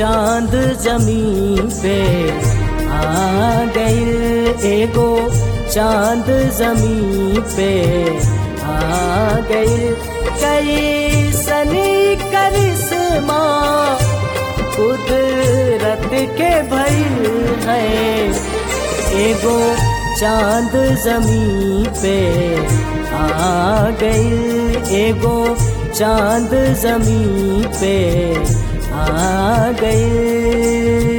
चांद जमीन पे आ गइल एगो चांद जमीन पे आ गइल कई सनी करिश्मा कुदरत के भइल है एगो चांद जमीन पे आ गइल एगो चांद जमीन पे आ गइल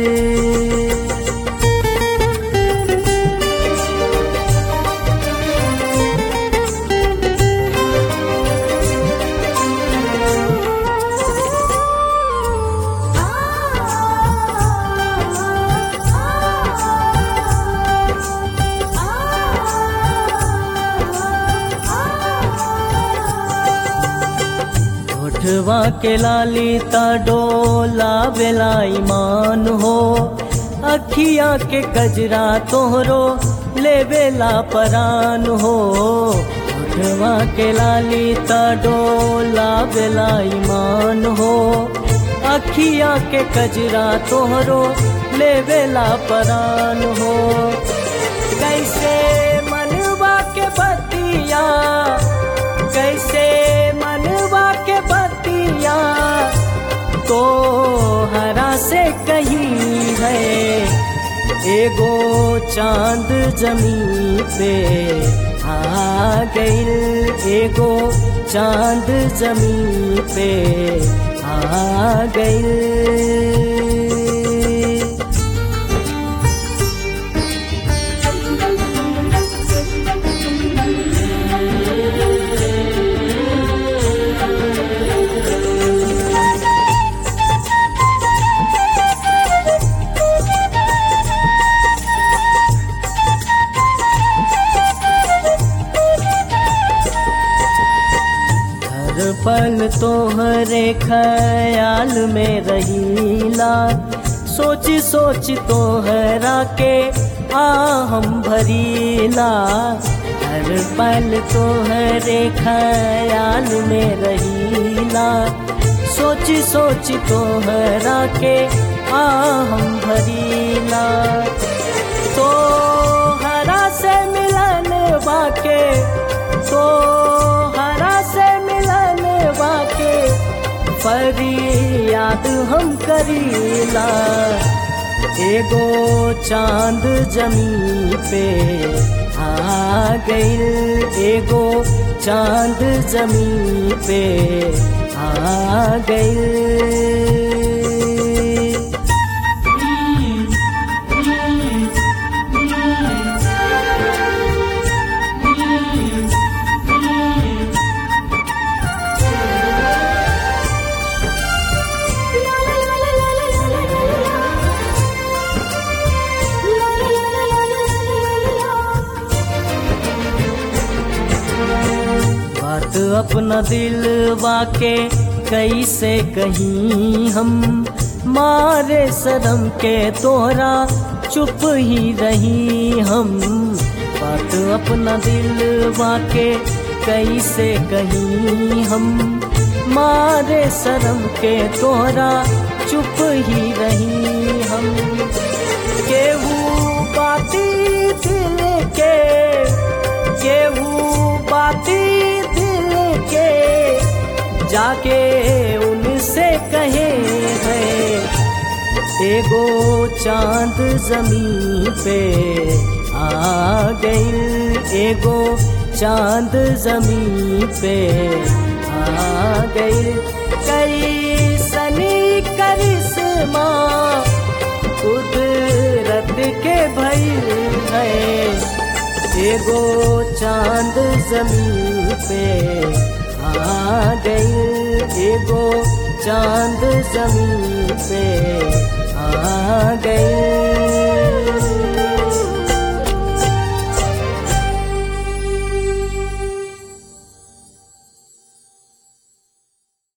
होठवा के लाली ता डोला बेला ईमान हो अखिया के कजरा तोहरो ले बेला परान हो होठवा के लाली ता डोला बेला ईमान हो अखिया के कजरा तोहरो ले बेला परान हो कैसे मनवा के बतिया कैसे मनवा के बतिया तो हरा से कहीं है एगो चांद जमीन पे आ गइल एगो चांद जमीन पे आ गइल हर पल तोहरे ख्याल में रहीला सोच सोच तोहरा के आ हम भरीला हर पल तोहरे ख्याल में रहीला सोच सोच तोहरा के आ हम भरीला तो हरा से मिलन बाके तो हरा से मिलन बाके फरियाद हम करीला एगो चांद जमीन पे आ गइल एगो चांद जमीन पे आ गइल बात अपना दिल वाके कैसे कहीं हम मारे शर्म के तोहरा चुप ही रही हम बात अपना दिल वाके कैसे कहीं हम मारे शर्म के तोहरा चुप ही रही हम केहू बाती दिल के केहू बाती दिल के जाके उनसे कहे है एगो चांद जमीन पे आ गइल एगो चांद जमीन पे आ गइल कई सनी करिश्मा कुदरत के भइल है एगो चांद जमीन पे आ गइल एगो चांद जमीन पे आ गइल